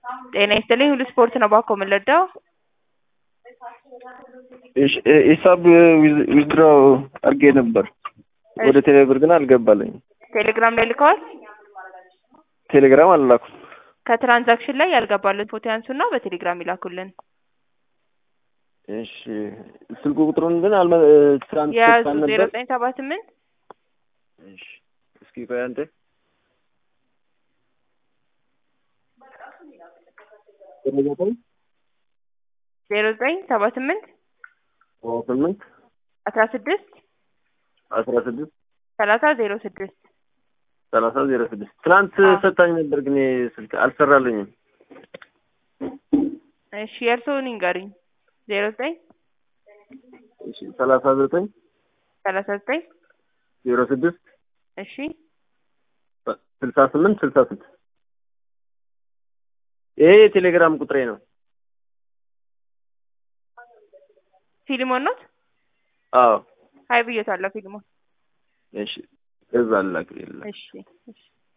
ጤና ይስጥልኝ ሁሉ ስፖርት ነው ባኮ የምንለዳው ሂሳብ ዊዝድሮ አድርጌ ነበር ወደ ቴሌብር ግን አልገባልኝም። ቴሌግራም ላይ ልከዋል። ቴሌግራም አልላኩም። ከትራንዛክሽን ላይ ያልገባልን ፎቶ ያንሱና በቴሌግራም ይላኩልን። እሺ ስልክ ቁጥሩን ግን አልመ ትራንስ የያዙ ሰጥታን ዜሮ ነበር። ዘጠኝ ሰባ ስምንት እሺ እስኪ ቆይ አንተ ዘጠኝ ዜሮ ዘጠኝ ሰባ ስምንት ስምንት አስራ ስድስት አስራ ስድስት ሰላሳ ዜሮ ስድስት ሰላሳ ዜሮ ስድስት ትናንት ሰጣኝ ነበር ግን ስልክ አልሰራልኝም። እሺ የእርስዎን ይንገሩኝ። ዜሮ ዘጠኝ እሺ ሰላሳ ዘጠኝ ሰላሳ ዘጠኝ ዜሮ ስድስት እሺ ስልሳ ስምንት ስልሳ ስድስት ይሄ የቴሌግራም ቁጥሬ ነው። ፊልሞን ኖት አዎ ሀይ ብዬታለሁ ፊልሞን እሺ እዛ ላክ እሺ እሺ